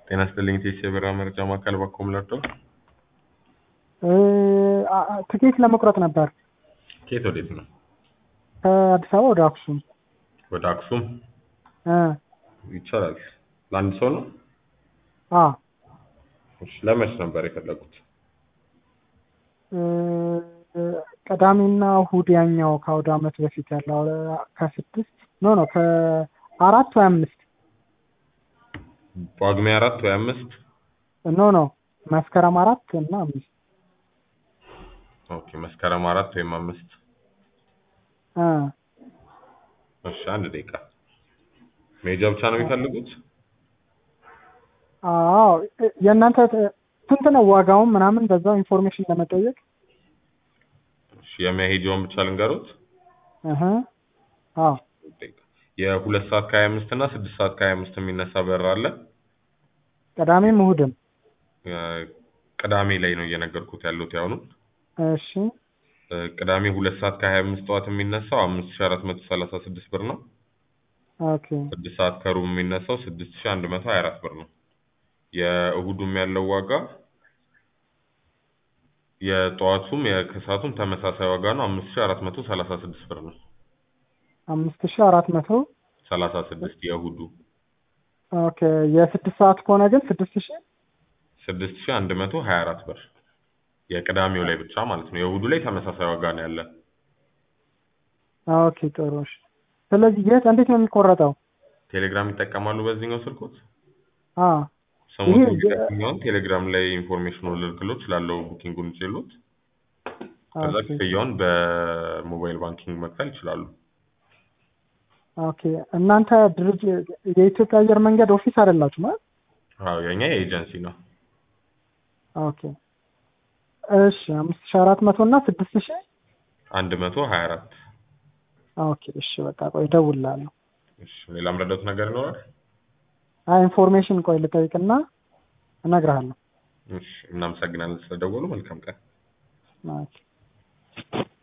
ጤና ይስጥልኝ ቴስ የበራ መረጃ ማዕከል ባኮም ለርዶ ትኬት ለመቁረጥ ነበር ከየት ወዴት ነው? ከአዲስ አበባ ወደ አክሱም ወደ አክሱም እ ይቻላል። ለአንድ ሰው ነው? አ እሺ ለመች ነበር የፈለጉት? እ ቅዳሜና እሑድ ያኛው ከአውደ ዓመት በፊት ያለው ከስድስት ኖ ኖ ከአራት ወይ አምስት ጳጉሜ አራት ወይ አምስት ኖ ኖ መስከረም አራት እና አምስት ኦኬ መስከረም አራት ወይም አምስት እ እሺ አንድ ደቂቃ መሄጃ ብቻ ነው የሚፈልጉት? አዎ የእናንተ ስንት ነው ዋጋውን ምናምን በዛው ኢንፎርሜሽን ለመጠየቅ እሺ የመሄጃውን ብቻ ልንገሩት? እህ አዎ የሁለት ሰዓት ከሀያ አምስት እና ስድስት ሰዓት ከሀያ አምስት የሚነሳ በር አለ። ቅዳሜም እሑድም ቅዳሜ ላይ ነው እየነገርኩት ያለሁት ያሁኑን እሺ ቅዳሜ ሁለት ሰዓት ከሀያ አምስት ጠዋት የሚነሳው አምስት ሺ አራት መቶ ሰላሳ ስድስት ብር ነው። ኦኬ ስድስት ሰዓት ከሩብ የሚነሳው ስድስት ሺ አንድ መቶ ሀያ አራት ብር ነው። የእሁዱም ያለው ዋጋ የጠዋቱም የከሰዓቱም ተመሳሳይ ዋጋ ነው። አምስት ሺ አራት መቶ ሰላሳ ስድስት ብር ነው። አምስት ሺህ አራት መቶ ሰላሳ ስድስት የእሁዱ ኦኬ የስድስት ሰዓት ከሆነ ግን ስድስት ሺህ ስድስት ሺ አንድ መቶ ሀያ አራት ብር የቅዳሜው ላይ ብቻ ማለት ነው። የእሁዱ ላይ ተመሳሳይ ዋጋ ነው ያለ። ኦኬ ጥሩ እሺ። ስለዚህ የት እንዴት ነው የሚቆረጠው? ቴሌግራም ይጠቀማሉ በዚህኛው ስልኮት? አ ሰሞኑን ይሄ- የሚጠቅመውን ቴሌግራም ላይ ኢንፎርሜሽኑ ልልክሎት ስላለው ቡኪንጉን ይችሉት ከዛ ኦኬ ክፍያውን በሞባይል ባንኪንግ መክፈል ይችላሉ። ኦኬ እናንተ ድርጅት የኢትዮጵያ አየር መንገድ ኦፊስ አይደላችሁ ማለት? አዎ የኛ የኤጀንሲ ነው። ኦኬ እሺ አምስት ሺህ አራት መቶ እና ስድስት ሺህ አንድ መቶ ሀያ አራት ኦኬ እሺ በቃ ቆይ እደውልልሃለሁ። እሺ ሌላ ምረዳት ነገር ይኖራል? አይ ኢንፎርሜሽን ቆይ ልጠይቅና እነግርሃለሁ። እሺ እናመሰግናለን ስለደወሉ። መልካም ቀን። ኦኬ